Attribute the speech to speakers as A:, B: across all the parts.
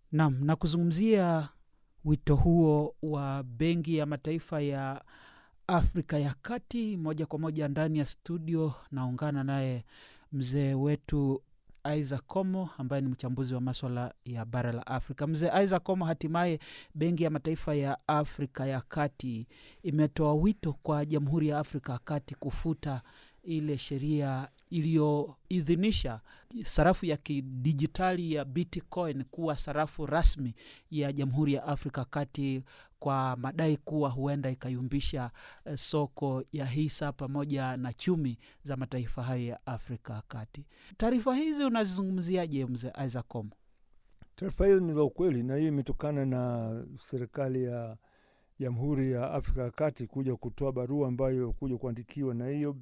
A: Naam, na kuzungumzia wito huo wa Benki ya Mataifa ya Afrika ya Kati, moja kwa moja ndani ya studio naungana naye mzee wetu Isaac Komo ambaye ni mchambuzi wa maswala ya bara la Afrika. Mzee Isaac Komo, hatimaye Benki ya Mataifa ya Afrika ya Kati imetoa wito kwa Jamhuri ya Afrika ya Kati kufuta ile sheria iliyoidhinisha sarafu ya kidijitali ya Bitcoin kuwa sarafu rasmi ya Jamhuri ya Afrika Kati kwa madai kuwa huenda ikayumbisha eh, soko ya hisa pamoja na chumi za mataifa hayo ya Afrika Kati. Taarifa hizi unazizungumziaje mzee Isaac Komo?
B: Taarifa hiyo ni za ukweli, na hiyo imetokana na serikali ya Jamhuri ya Afrika ya Kati kuja kutoa barua ambayo kuja kuandikiwa na hiyo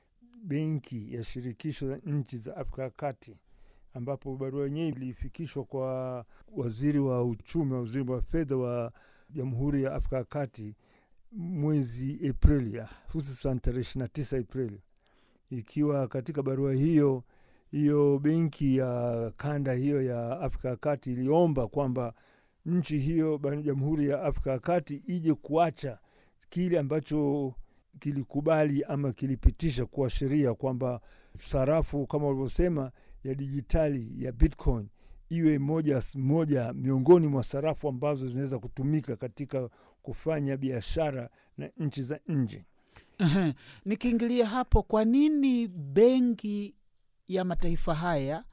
B: benki ya shirikisho za nchi za Afrika ya Kati, ambapo barua yenyewe ilifikishwa kwa waziri wa uchumi, waziri wa fedha wa Jamhuri ya Afrika ya Kati mwezi Aprili, hususan tarehe ishirini na tisa Aprili, ikiwa katika barua hiyo hiyo benki ya kanda hiyo ya Afrika ya Kati iliomba kwamba nchi hiyo Jamhuri ya Afrika ya Kati ije kuacha kile ambacho kilikubali ama kilipitisha kuwa sheria kwamba sarafu kama walivyosema ya dijitali ya Bitcoin iwe moja moja miongoni mwa sarafu ambazo zinaweza kutumika katika kufanya biashara na nchi za nje.
A: Ehe, Nikiingilia hapo, kwa nini benki ya mataifa haya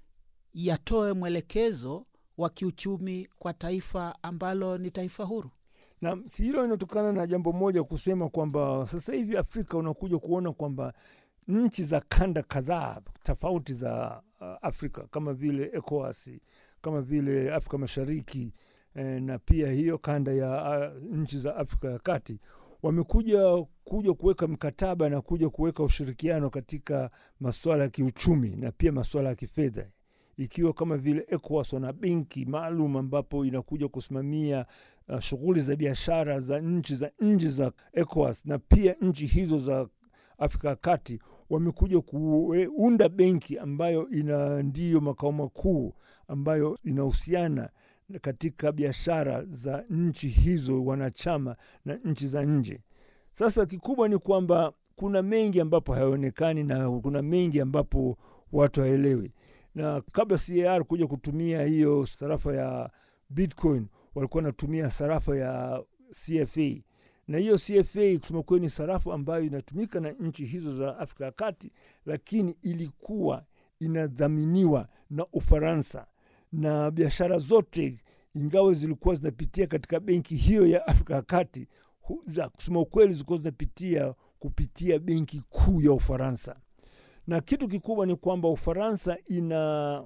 A: yatoe mwelekezo wa kiuchumi kwa taifa ambalo ni taifa huru?
B: na si hilo inatokana na jambo moja kusema kwamba sasa hivi Afrika unakuja kuona kwamba nchi za kanda kadhaa tofauti za uh, Afrika kama vile ECOWAS, kama vile Afrika Mashariki eh, na pia hiyo kanda ya uh, nchi za Afrika ya Kati wamekuja kuja kuweka mkataba na kuja kuweka ushirikiano katika masuala ya kiuchumi na pia masuala ya kifedha ikiwa kama vile ECOWAS wana benki maalum ambapo inakuja kusimamia uh, shughuli za biashara za nchi za nchi za ECOWAS na pia nchi hizo za Afrika ya Kati wamekuja kuunda benki ambayo ina ndiyo makao makuu ambayo inahusiana katika biashara za nchi hizo wanachama na nchi za nje. Sasa kikubwa ni kwamba kuna mengi ambapo hayaonekani na kuna mengi ambapo watu haelewi na kabla CAR kuja kutumia hiyo sarafa ya Bitcoin walikuwa wanatumia sarafa ya CFA, na hiyo CFA kusema kweli ni sarafu ambayo inatumika na nchi hizo za Afrika ya Kati, lakini ilikuwa inadhaminiwa na Ufaransa na biashara zote ingawa zilikuwa zinapitia katika benki hiyo ya Afrika ya Kati, za kusema ukweli zilikuwa zinapitia kupitia benki kuu ya Ufaransa na kitu kikubwa ni kwamba Ufaransa ina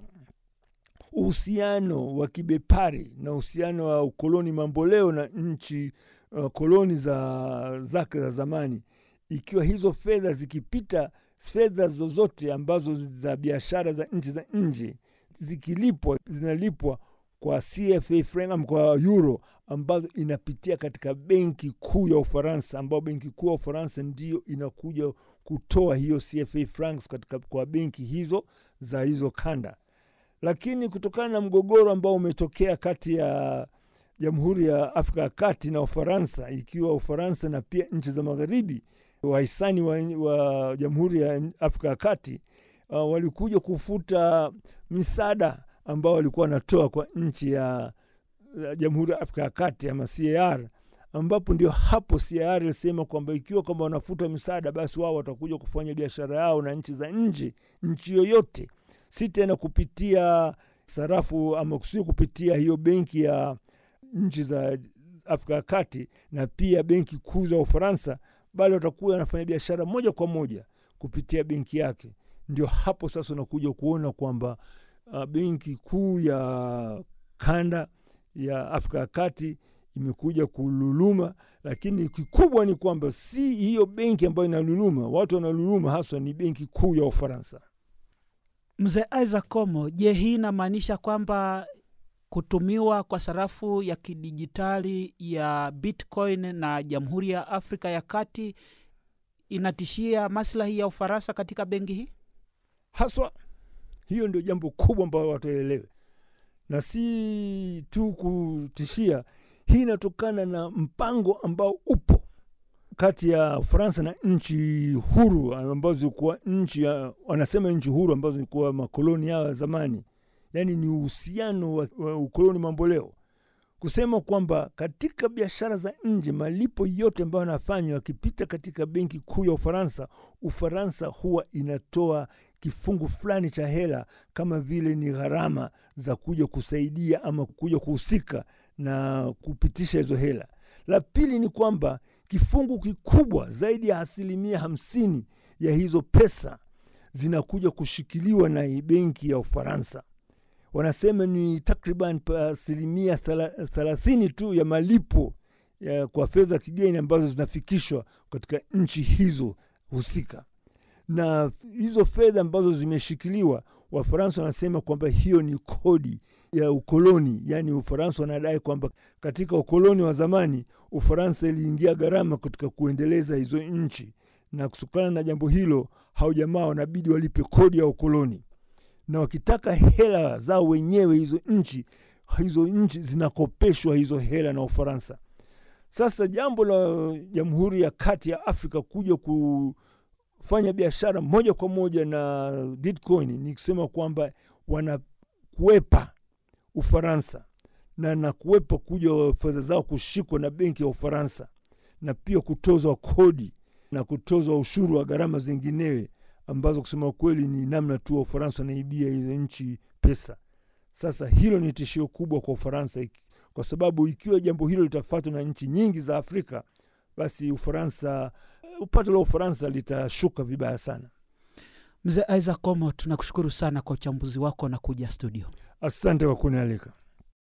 B: uhusiano wa kibepari na uhusiano wa ukoloni mamboleo na nchi uh, koloni za zake za zamani, ikiwa hizo fedha zikipita, fedha zozote ambazo za biashara za nchi za nje zikilipwa, zinalipwa kwa CFA franc kwa euro ambazo inapitia katika benki kuu ya Ufaransa, ambayo benki kuu ya Ufaransa ndio inakuja kutoa hiyo CFA francs katika kwa benki hizo za hizo kanda. Lakini kutokana na mgogoro ambao umetokea kati ya Jamhuri ya Afrika ya Kati na Ufaransa, ikiwa Ufaransa na pia nchi za magharibi wahisani wa, wa Jamhuri ya Afrika ya Kati uh, walikuja kufuta misaada ambao walikuwa wanatoa kwa nchi ya Jamhuri ya Afrika ya Kati ama CAR ambapo ndio hapo CAR ilisema kwamba ikiwa kwamba wanafuta misaada, basi wao watakuja kufanya biashara yao na nchi za nje, nchi yoyote, si tena kupitia sarafu ama sio kupitia hiyo benki ya nchi za Afrika ya Kati na pia benki kuu za Ufaransa, bali watakuwa wanafanya biashara moja kwa moja kupitia benki yake. Ndio hapo sasa unakuja kuona kwamba uh, benki kuu ya kanda ya Afrika ya Kati imekuja kululuma, lakini kikubwa ni kwamba si hiyo benki ambayo inaluluma. Watu wanaluluma haswa ni benki kuu ya Ufaransa.
A: Mzee Isaac Komo, je, hii inamaanisha kwamba kutumiwa kwa sarafu ya kidijitali ya Bitcoin na Jamhuri ya Afrika ya Kati inatishia maslahi ya Ufaransa katika benki hii?
B: Haswa hiyo ndio jambo kubwa ambayo watu waelewe, na si tu kutishia. Hii inatokana na mpango ambao upo kati ya Ufaransa na nchi huru ambazo zilikuwa nchi ya, wanasema nchi huru ambazo zilikuwa makoloni yao ya zamani, yaani ni uhusiano wa, wa ukoloni mamboleo, kusema kwamba katika biashara za nje malipo yote ambayo yanafanywa yakipita katika benki kuu ya Ufaransa, Ufaransa huwa inatoa kifungu fulani cha hela kama vile ni gharama za kuja kusaidia ama kuja kuhusika na kupitisha hizo hela. La pili ni kwamba kifungu kikubwa zaidi ya asilimia hamsini ya hizo pesa zinakuja kushikiliwa na benki ya Ufaransa. Wanasema ni takriban asilimia thelathini tu ya malipo ya kwa fedha kigeni ambazo zinafikishwa katika nchi hizo husika, na hizo fedha ambazo zimeshikiliwa, Wafaransa wanasema kwamba hiyo ni kodi ya ukoloni. Yaani Ufaransa wanadai kwamba katika ukoloni wa zamani Ufaransa iliingia gharama katika kuendeleza hizo nchi, na kutokana na jambo hilo hao jamaa wanabidi walipe kodi ya ukoloni, na wakitaka hela zao wenyewe hizo nchi hizo nchi zinakopeshwa hizo hela na Ufaransa. Sasa jambo la Jamhuri ya Kati ya Afrika kuja kufanya biashara moja kwa moja na Bitcoin ni kusema kwamba wanakuwepa Ufaransa na na kuwepa kuja fedha zao kushikwa na benki ya Ufaransa na pia kutozwa kodi na kutozwa ushuru wa gharama zinginewe ambazo kusema kweli ni namna tu wa Ufaransa wanaibia hizo nchi pesa. Sasa hilo ni tishio kubwa kwa Ufaransa, kwa sababu ikiwa jambo hilo litafuatwa na nchi nyingi za Afrika, basi Ufaransa, upato la Ufaransa litashuka vibaya sana.
A: Mzee Isaac Omo, tunakushukuru sana kwa uchambuzi wako na kuja studio.
B: Asante kwa kunialika.